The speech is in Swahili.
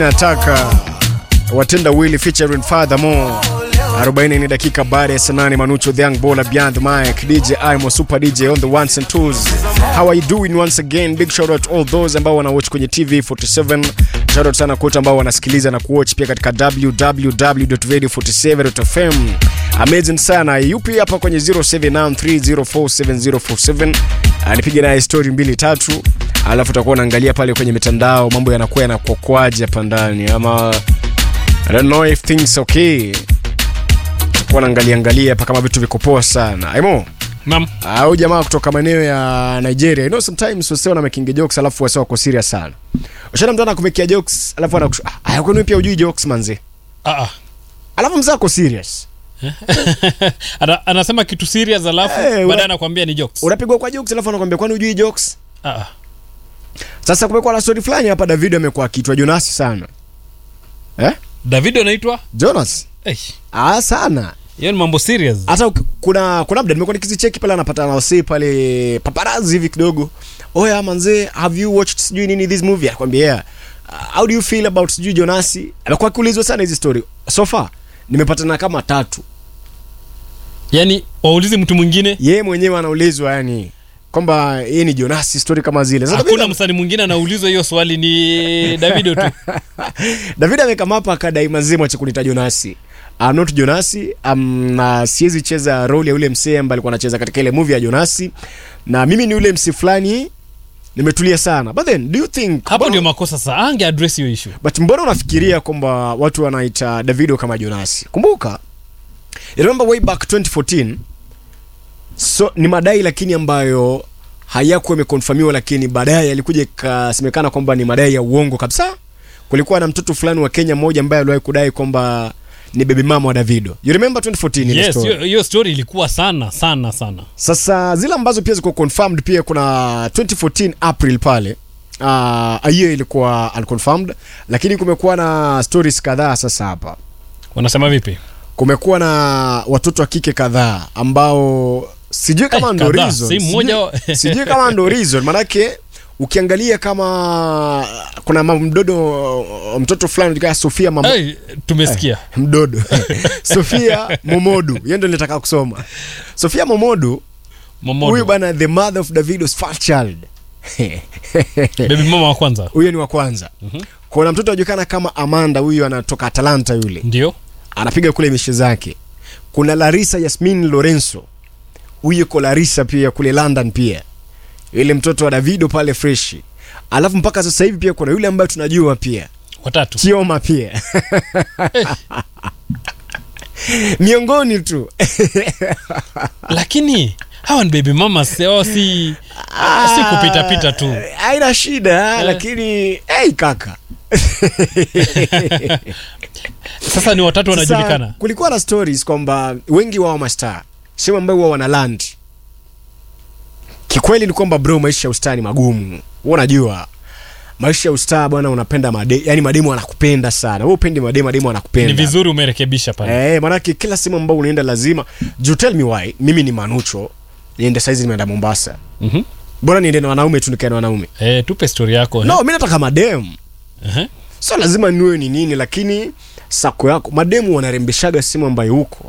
nataka watenda wili featuring furthermore 40 ni dakika baada ya saa nane manucho the young baller beyond the mic dj imo super dj on the ones and twos how are you doing once again big shout out all those ambao wanawatch kwenye tv 47 shout out sana kote ambao wanasikiliza na kuwatch pia katika www.radio47.fm amazing sana yupi hapa kwenye 0793047047 anipige naye story mbili tatu alafu utakuwa unaangalia pale kwenye mitandao mambo yanakuwa yanakokwaje hapa ndani ama I don't know if things okay utakuwa naangalia angalia hapa kama vitu viko poa sana aimo Naam. au jamaa kutoka maeneo ya nigeria you know sometimes wasee wana making jokes alafu wasee wako serious sana ushana mtu anakumekia jokes alafu anakusha ah kwani pia ujui jokes manzi Ah, ah. alafu mzee ako serious Ana, anasema kitu serious alafu Eh, una- baadaye anakuambia ni jokes. unapigwa kwa jokes alafu anakwambia kwani ujui jokes Ah, ah. sasa kumekuwa na story fulani hapa david amekuwa akitwa jonasi sana eh David anaitwa jonas Eh, ah sana hiyo ni mambo serious. hata uki- kuna kuna mda nimekuwa nikizicheki pale anapata na wasee pale paparazi hivi kidogo oya manzee have you watched sijui nini this movie akwambia yeah. uh, how do you feel about sijui jonasi amekuwa akiulizwa sana hizi story so far nimepatana kama tatu Yaani waulize mtu mwingine yeye mwenyewe anaulizwa yani kwamba yeye ni jonasi story kama zile Sasa hakuna David- msanii mwingine anaulizwa hiyo swali ni Davido tu. david amekama hapa akadai mazima cha kunita jonasi I'm not jonasi um, na siwezi cheza role ya ule msee ambaye alikuwa anacheza katika ile movie ya jonasi na mimi ni ule msee fulani nimetulia sana but then do you think Hapo mbona- ndio makosa sasa. Ange address hiyo issue. but mbona unafikiria kwamba watu wanaita davido kama jonasi kumbuka I remember way back 2014 so ni madai lakini ambayo hayakuwa imekonfamiwa lakini baadaye yalikuja ikasemekana kwamba ni madai ya uongo kabisa kulikuwa na mtoto fulani wa kenya mmoja ambaye aliwahi kudai kwamba ni baby mama wa davido you remember 2014 ile Yes, story? hiyo hiyo story ilikuwa sana sana sana. sasa zile ambazo pia ziko confirmed pia kuna 2014 april pale uh, hiyo ilikuwa unconfirmed lakini kumekuwa na stories kadhaa sasa hapa Wanasema vipi? kumekuwa na watoto wa kike kadhaa ambao sijui kama Eh, ndo kadhaa, reason si mmoja wa- sijui, sijui kama ndo reason manake ukiangalia kama kuna mam- mdodo mtoto fulani kaa sofia mam Hey, tumesikia. mdodo sofia momodu hiyo ndo nilitaka kusoma sofia momodu Momodo. huyu bana the mother of davidos first child Baby mama wa kwanza. huyo ni wa kwanza kuna mtoto ajulikana kama amanda huyu anatoka atalanta yule Ndio. anapiga kule mishe zake kuna larisa yasmin lorenzo huyu yuko larisa pia kule london pia yule mtoto wa davido pale freshi alafu mpaka sasa hivi pia kuna yule ambaye tunajua pia Watatu. chioma pia miongoni tu Lakini hawa ni baby mama sio si si kupita pita tu. haina shida lakini hey, kaka Sasa ni watatu Sasa, wanajulikana. kulikuwa na stories kwamba wengi wao mastaa sehemu ambayo huwa wana land kikweli ni kwamba bro maisha ya ustaa ni magumu Wewe unajua maisha ya ustaa bwana unapenda made yani mademu anakupenda sana wewe upendi mademu mademu Ni anakupenda vizuri umerekebisha pale. eh manake kila sehemu ambayo unaenda lazima you tell me why mimi ni manucho niende saizi nimeenda mombasa Mhm. bora niende na wanaume tu nikae na wanaume Eh, tupe story yako. no mi nataka mademu Eh. sio lazima niwe ni nini lakini sako yako mademu wanarembeshaga sehemu ambayo huko